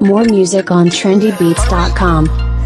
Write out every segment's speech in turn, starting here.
More music on trendybeats.com.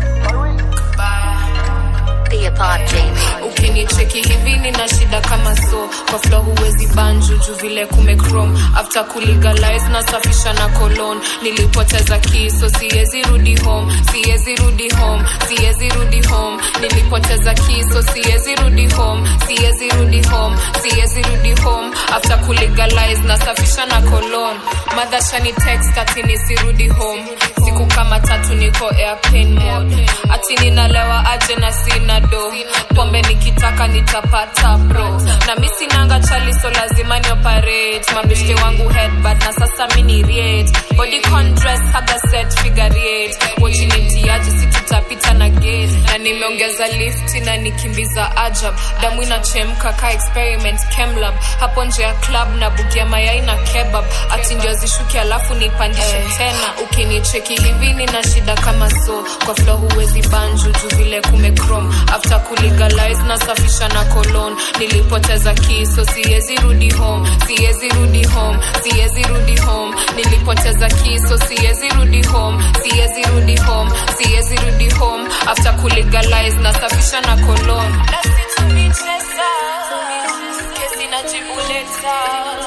Be a pop Jamie. ukinicheki hivi nina shida kama so kwa flo huwezi banju juu vile kumecrom after kulegalize nasafisha na colon nilipoteza kiso siwezi rudi home siwezi rudi home siwezi rudi home nilipoteza kiso siwezi rudi home siwezi rudi home siwezi rudi home after kulegalize nasafisha na colon madhashani text ati nisirudi home siku kama tatu niko airplane mode ati ninalewa aje na sina do pombe nikitaka nitapata bro na mi sinanga chali so lazima ni operate mabeshte wangu headbad na sasa mini riet body con dress haga set figure eight wachinitiaji si tutapita na gate na nimeongeza lift na nikimbiza ajab damu inachemka ka experiment chemlab hapo nje ya club na bugia mayai na kebab ati ndio zishuki alafu nipandishe tena ukinicheki hivi nina shida kama so kwa flo huwezi banju juu vile kumecrom after kulegalize nasafisha na colon nilipoteza kiso siwezi rudi home siwezi rudi home siwezi rudi home nilipoteza kiso siwezi rudi home siwezi rudi home siwezi rudi home after kulegalize nasafisha na colon Nasitumicheza, kesi najibuleta.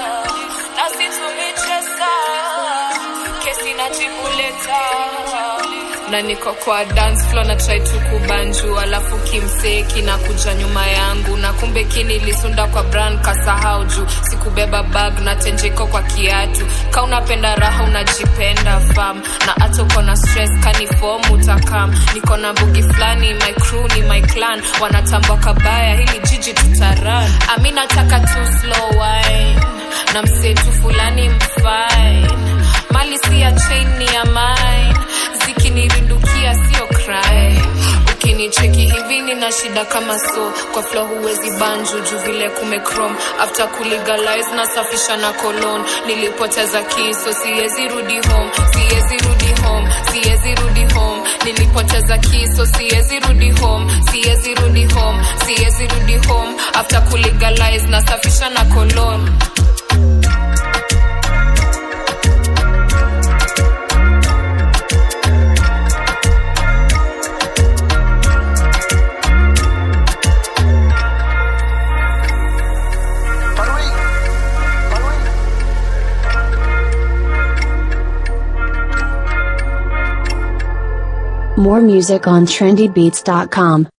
Nasitumicheza, kesi najibuleta na niko kwa dance floor na try tu kubanju alafu kimsee kinakuja nyuma yangu na kumbe kinilisunda kwa brand kasahau juu sikubeba bag na tenjeko kwa kiatu ka unapenda raha unajipenda fam na hata uko na stress kanifom utakam niko na bugi fulani my crew ni my clan wanatambwa kabaya hili jiji tutaran ami nataka tu slow wine na msetu fulani mfine mali si ya chain ni ya mine zikinirindukia sio crime ukinicheki hivi nina shida kama so kwa flo huwezi banju juu vile kumecrom after kulegalize nasafisha na colon nilipoteza kiso siwezi rudi home siwezi rudi home siwezi rudi home nilipoteza kiso siwezi rudi home siwezi rudi home siwezi rudi home after kulegalize nasafisha na colon More music on trendybeats.com.